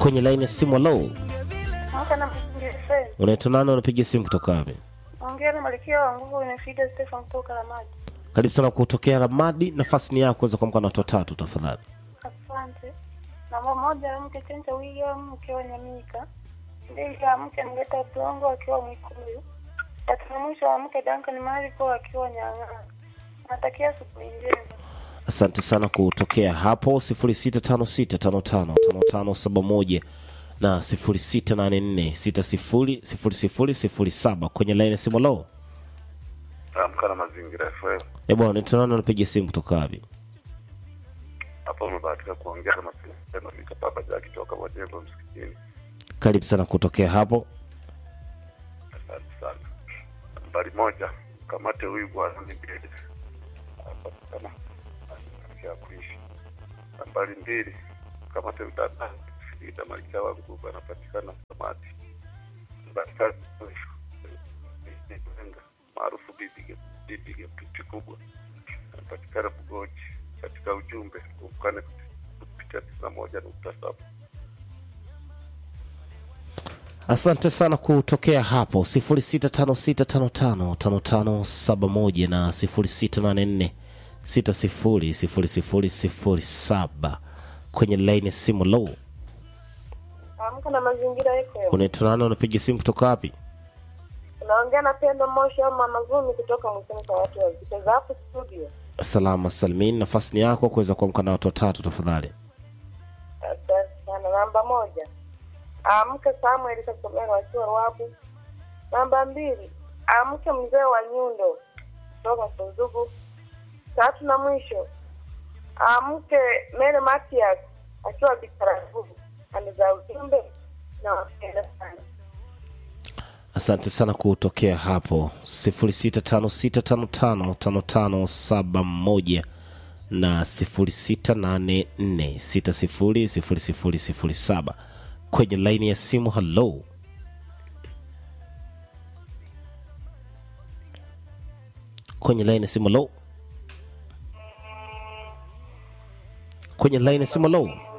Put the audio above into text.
kwenye laini ya simu. Halo, Mwaka na msingi unaitwa nani? Unapiga simu kutoka wapi? Ongea na Malkia wa nguvu inafida Stefan kutoka la maji. Karibu sana kutokea Ramadi, nafasi ni yako kuweza kuamka na watu watatu tafadhali. Asante. Namba moja mke Chenja William akiwa Nyamika. Mbili ya mke Mgeta Dongo akiwa Mwikuyu. Tatu na mwisho wa mke Duncan Mariko akiwa Nyang'aa. Natakia asubuhi njema. Asante sana kutokea hapo 0656555571 na 0684600007 kwenye laini ya simu. Lo, Amka na mazingira FM. eh bwana, unaitwa nani? Unapiga simu kutoka wapi? Hapa umebahatika kuongea na mazingira FM mikapapa ja kitoka Majengo msikitini. Karibu sana kutokea hapo. Asante sana. Nambari moja, kamate huyu bwana ni mbele. Hapa kama ya kuishi. Nambari mbili, kamate mtandao. Ita malkia wangu anapatikana Samati. Nambari tatu, maarufu bibi bibi pipi kubwa anapatikana Bugoji. Katika ujumbe ukane kupitia tisini na moja nukta saba. Asante sana kutokea hapo 0656555571 na 0684600007 kwenye laini ya simu. Lo, Amka na mazingira yako. unaitwa nani? Unapiga simu kutoka wapi? Unaongea na Pendo Moshi au Mama Zumi kutoka Mwisini kwa watu wazito za hapo studio. Salama salmin, nafasi ni yako kuweza kuamka na watu watatu tafadhali. Asante sana. Namba moja, amke Samuel Kasomero akiwa Rwabu. Namba mbili, amke mzee wa Nyundo kutoka Kunzugu. Tatu na mwisho, amke Mary Matias akiwa Bikaragu. Ameza ujumbe na wapenda sana. Asante sana kutokea hapo 0656555571 na 0684600007 kwenye laini ya simu. Halo, kwenye laini ya simu. Halo, kwenye laini ya simu. Halo.